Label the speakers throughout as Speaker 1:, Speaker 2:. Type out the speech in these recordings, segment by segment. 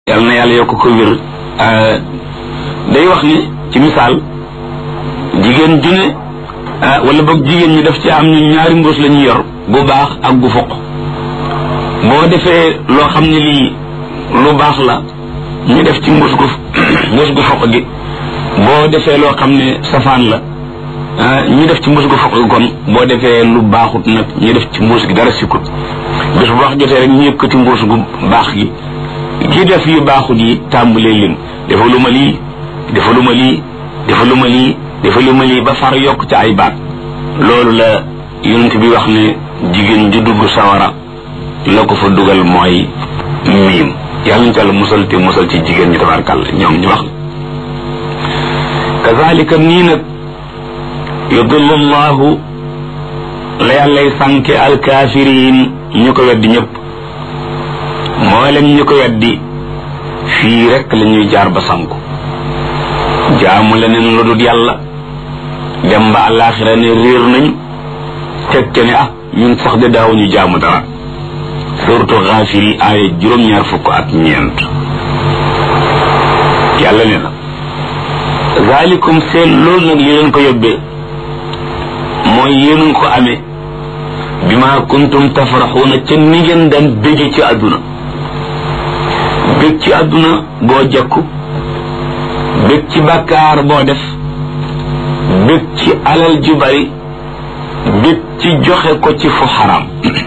Speaker 1: yàlla na yàlla yokk ko wér day wax ni ci misaal jigéen ju ne wala boog jigéen ñi daf ci am ñu ñaari mbuus la ñu yor gu baax ak gu foq boo defee loo xam ne lii lu baax la ñu def ci mbuus gu mbuus gu foq gi boo defee loo xam ne safaan la ñu def ci mbuus gu foq gi kon boo defee lu baaxut nag ñu def ci mbuus gi dara sikkut bés bu wax jotee rek ñu yëkkati mbuus gu baax gi ki def yu baaxut yi tàmbalee lim dafa lu ma lii dafa lu ma lii dafa lu ma lii dafa lu ma lii ba far yokk ci ay baat loolu la yonent bi wax ne jigéen ju dugg sawara la ko fa dugal mooy miim yàlla ñu tàll musal te musal ci jigéen ñi tabarkàlla ñoom ñu wax kazalika nii nag yudillu llahu la yàllay sànke alkaafiriin ñu ko weddi ñëpp moo leen ñu ko weddi fii rekk la ñuy jaar ba sanku jaamu leneen lu dul yàlla dem ba àllaaxira ne réer nañu teg ca ne ah ñun sax de daawuñu jaamu dara surtout xaafir yi aaya juróom-ñaar fukk ak ñeent yàlla ne na zaalikum seen loolu nag li leen ko yóbbee mooy yéen ko amee bi ma kuntum tafraxuuna ca ni ngeen daan bége ci àdduna bég ci àdduna boo jekku bég ci bàkkaar boo def bég ci alal ju bari bég ci joxe ko ci fu xaraam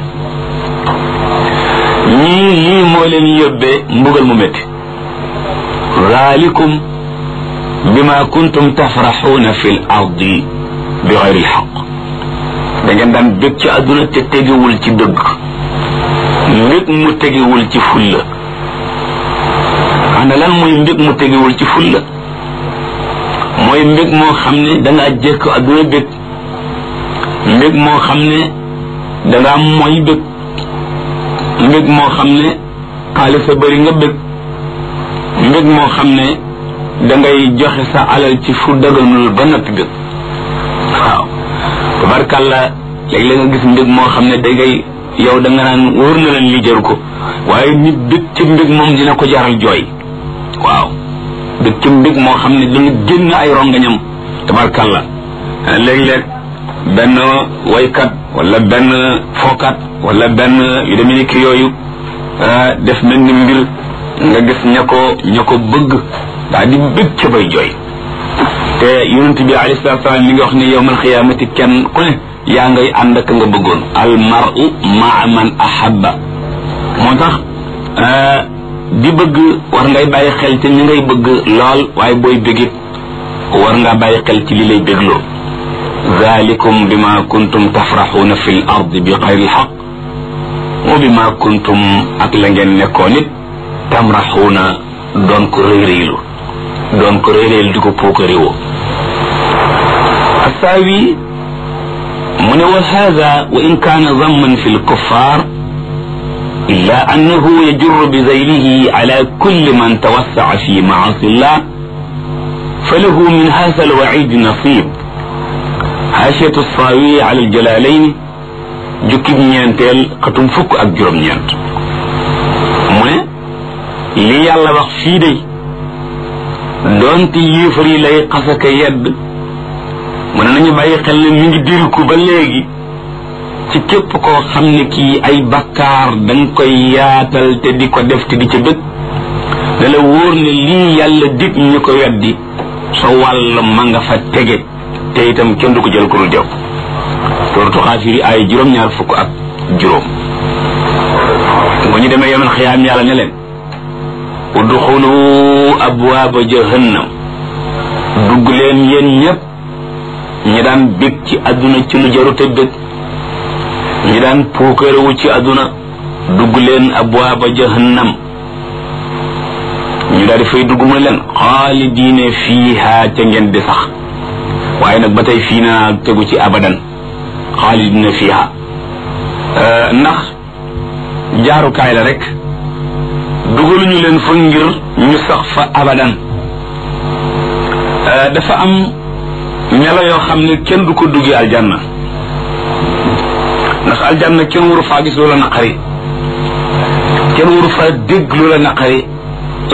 Speaker 1: ñii lii moo leen yóbbee mbugal mu métti zaalikum bima kuntum tafraxuuna fi l ardi bi xayri lxaq da ngeen daan bég ci àdduna te tegewul ci dëgg mbég mu tegewul ci fulla ana lan mooy mbég mu tegewul ci fulla mooy mbég moo xam ne dangaa jekk àdduna bég mbég moo xam ne dangaa mooy bég mbég moo xam ne xaalis a bëri nga bég mbég moo xam ne dangay joxe sa alal ci fu daganul ba noppi bég waaw tabarkàlla léeg-léeg nga gis mbég moo xam ne dangay yow da nga naan wóor na leen li jaru ko waaye nit bég ci mbég moom dina ko jaral jooy waaw bég ci mbég moo xam ne dana génn ay rongañam tabarkàlla léeg-léeg benn waykat wala benn fookat wala benn yu demee ni ki yooyu def mel ni mbir nga gis ña ko ña ko bëgg daal di bég ca bay jooy te yonent bi alayhi salaatu salaam mi ngi wax ne yowmal xiyaamati kenn ku ne yaa ngay ànd ak nga bëggoon al mar'u maa man ahabba moo tax di bëgg war ngay bàyyi xel ci ñi ngay bëgg lool waaye booy bégit war nga bàyyi xel ci li lay bégloo zalikum bima kuntum tafraxuuna fi l ard bi xayri lxaq wa bima kuntum ak la ngeen nekkoon it tamraxuuna doon ko réyréylu doon ko réyréylu di ko puukaréwoo assaawi mu ne wa hada wa in kaana zamman fi lkuffar illa annahu yajurru bi zaylihi ala kulli man tawassaca fi maasi llah falahu min hada alwacid nasib haashiyatu saawi ala aljalalayn jukkib ñeenteel xatum fukk ak juróom-ñeent mu ne li yàlla wax fii day doonte yéefar yi lay xasaka yedd mu ne nañu bàyyi xel ne mi ngi diriku ba léegi ci képp koo xam ne kii ay bakkaar danga koy yaatal te di ko def te di ca bëgg da la wóor ne lii yàlla dig ñu ko weddi sa wàll ma nga fa tege te itam kenn du ko jël ko dul jaww suratu xaafiri ay juróom-ñaar fukk ak juróom bu ñu demee yomal xiyaam yàlla ne leen udxulu abwaaba jahannam dugg leen yéen ñépp ñi daan bég ci àdduna ci lu jarute bég ñi daan puukarewu ci àdduna dugg leen abwaaba jahannam ñu daal di fay dugg mu ne leen xaalidiine fiiha ca ngeen di sax waaye nag ba tey fii naa tegu ci abadan xaalidiine fiiha ndax jaarukaay la rek dugaluñu leen fa ngir ñu sax fa abadan dafa am melo yoo xam ne kenn du ko duggee aljanna ndax aljanna kenn waru faa gis loola naqari kenn waru faa dégg loola naqari